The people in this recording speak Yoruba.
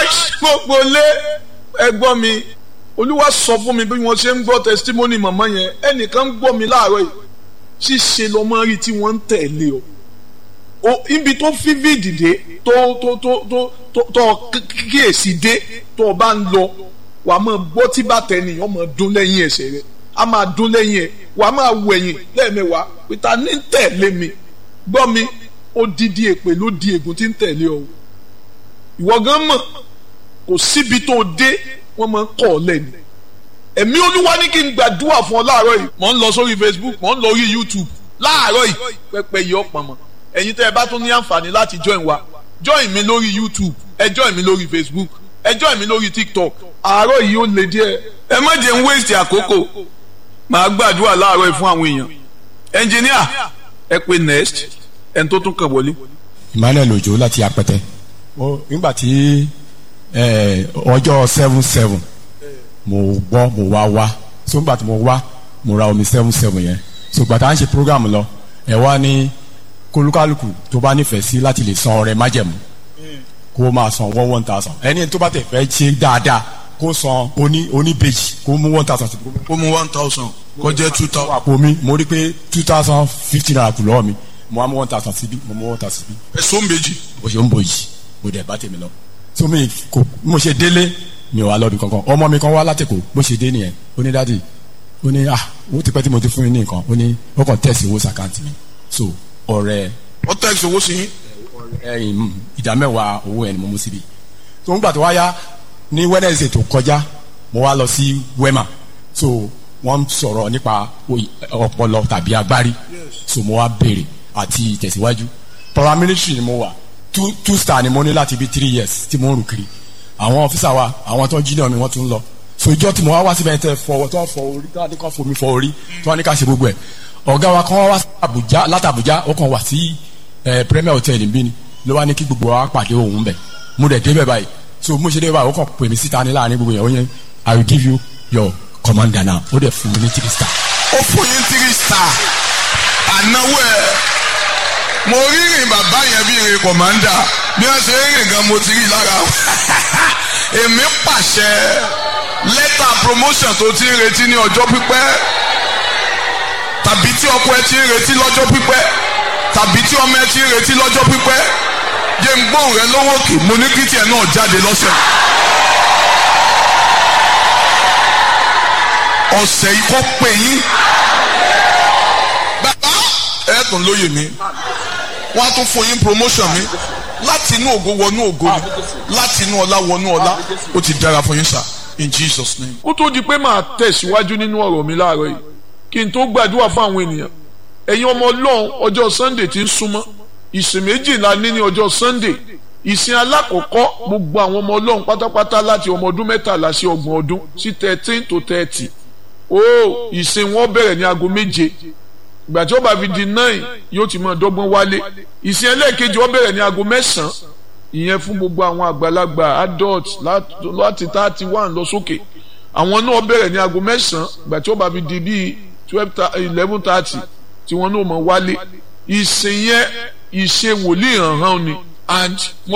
gbogbo lé ẹgbọ́n mi olúwa sọ fún mi bí wọ́n ṣe ń gbọ́ testimony màmá yẹn ẹnìkan ń gbọ́ mi láàárọ̀ yìí ṣíṣe lọ́mọ rí tí wọ́n ń tẹ̀lé o o ibi tó fi fídìde tó tó tó tó tó tó kíyèsí dé tó o bá ń lọ wà á máa gbọ́ tí bàtà ènìyàn máa dún lẹ́yìn ẹsẹ̀ rẹ̀ a máa dún lẹ́yìn ẹ̀ wà á máa wẹ̀yìn lẹ́ẹ̀mẹ́wàá pété ní tẹ̀lé mi gbọ́ mi ó dídí èpè ló di ègún tí ń tẹ̀lé ọ ìwọ gan mọ̀ kò síbi tó dé wọ́n máa ń kọ̀ ọ́ lẹ́nu ẹ̀mí olúwa ní kí n gbàdúrà fún ọ láàárọ̀ yìí mò ń lọ sórí Facebook mò ń lọ orí YouTube láàárọ̀ yìí pẹ́pẹ́ yìí ọ̀pọ̀ mọ́ ẹ̀yin tẹ́ ẹ bá tún ní àǹfààní láti join wa join mi lórí YouTube ẹ join mi lórí Facebook ẹ join mi lórí TikTok àárọ̀ yìí ó le díẹ̀ ẹ má jẹ́ ń waste àkókò màá gbàdúrà láàárọ̀ yìí fún àwọn èèyàn ẹnjìníà ẹ pé next ẹni tó tún kàn wọlé. Emmanuel Ojo láti apẹtẹ nígbà tí ọjọ́ seven seven mo gbọ́ mo wá wá so nígbà tí mo wá mo ra omi seven seven yẹn so gbàtà ń ṣe program lọ ẹ wá ní kólúkálùkù tó bá nífẹ̀ẹ́ sí láti lè san ọrẹ májẹ̀mú kó máa san one one thousand ẹni tó bá tẹ̀ fẹ́ ṣe dáadáa kó san oní oní bèjì kó mú one thousand. kó mú one thousand kó jẹ́ two thousand. àpò mi mo rí pé two thousand fifty naira kù lọ́wọ́ mi mo wá mú one thousand síbí mo mú one thousand síbí. ẹ̀sùn méjì. bó ṣe ń bòjì mo dẹ̀ bá tèmi lọ. so mi kò mo ṣe délé mi ò wá lọ́bi kankan ọmọ mi kan wá látẹ̀kọ̀ bó ṣe dé nìyẹn ó ní dádì ó ní ah owó ti pẹ́ tí mo ti fún yín ní nǹkan ó ní ó kàn tẹ̀sí owó sàkáǹtì mi so ọ̀rẹ́ ó tẹ̀sí owó sí yín. ẹyin ìdá mẹ́wàá owó ẹ̀ ni mo mú síbi tó ń gbà tó wá yá ní Wednesday tó kọjá mo wá lọ sí Wema so wọ́n ń sọ̀rọ̀ nípa ọpọlọ tàbí agbárí so mo wá béèrè àti ìtẹ̀síwájú paramilitary ni mo wà two two star ni mo ní láti bí three years tí mo ń rù kiri àwọn ọ́físà wa àwọn tó ń jí náà mi wọ́n tún lọ so ìjọ tí mo wá wá síbẹ̀ tẹ fọwọ́ tó ń fọ orí tó ń kọ́ fomi fọ orí tó ń ní ká ṣe gbogbo ẹ̀ ọ̀gá wa kan wá Àbújá láti Àbújá ó kàn wá sí Premier Hotel bí ni ló wá ní kí gbogbo wa pàdé òun bẹ̀ mo dẹ̀ débẹ̀ báyìí so mo ṣe débẹ̀ báyìí ó kàn pè mí síta ní láàrin gbogbo yẹn ó yẹn I will give you your commander now ó dẹ̀ fún mi ní three star. ó fún yín three star ànáwó ẹ mo rí rìn bàbá yẹn bí rìn kọ̀mándà bí wọ́n ṣe rìn gan mo ti rí lára èmi pàṣẹ lẹ́tà promotion tó ti ń retí ní ọjọ́ pípẹ́ tàbí tí ọkọ ẹ ti ń retí lọ́jọ́ pípẹ́ tàbí tí ọmọ ẹ ti ń retí lọ́jọ́ pípẹ́ jẹ́ ń gbóhùn rẹ lọ́wọ́ òkè mo ní kí tiẹ̀ náà jáde lọ́sẹ̀. ọ̀sẹ̀ yìí kọ́ pé yín bàbá ẹ̀ tún lóye mi wọ́n á tún fún yín promotion mi láti inú ògo wọnú ògo ni láti inú ọlá wọnú ọlá ó ti dára fún yín sá in Jesus name. ó tó di pé màá tẹ̀síwájú nínú ọ̀rọ̀ mi láàárọ̀ yìí kí n tó gbàdúrà fún àwọn ènìyàn ẹ̀yin ọmọ ọlọ́run ọjọ́ Sunday ti ń súnmọ́ ìsìn méjìlá ní ní ọjọ́ Sunday ìsìn alákọ̀ọ́kọ́ gbogbo àwọn ọmọ ọlọ́run pátápátá láti ọmọ ọdún mẹ́tàlá sí ọgbọ̀n ọdún sí thirteen to thirty ó ìsìn wọn bẹ̀rẹ̀ ní aago méje ìgbà tí ó bá fi di nine yóò ti máa dọ́gbọ́n wálé ìsìn ẹlẹ́ẹ̀kejì ó bẹ̀rẹ̀ ní aago mẹ́sàn-án ìyẹn fún gbogbo àwọn àgbàlagbà adult láti thirty one lọ sókè àwọn náà bẹ̀rẹ̀ ní aago mẹ́sàn-án ìgbà tí ó bá fi di bíi twelve eleven thirty tí wọ́n náà máa wálé ìsìn yẹn ìṣe wòlíì hàn hàn ni and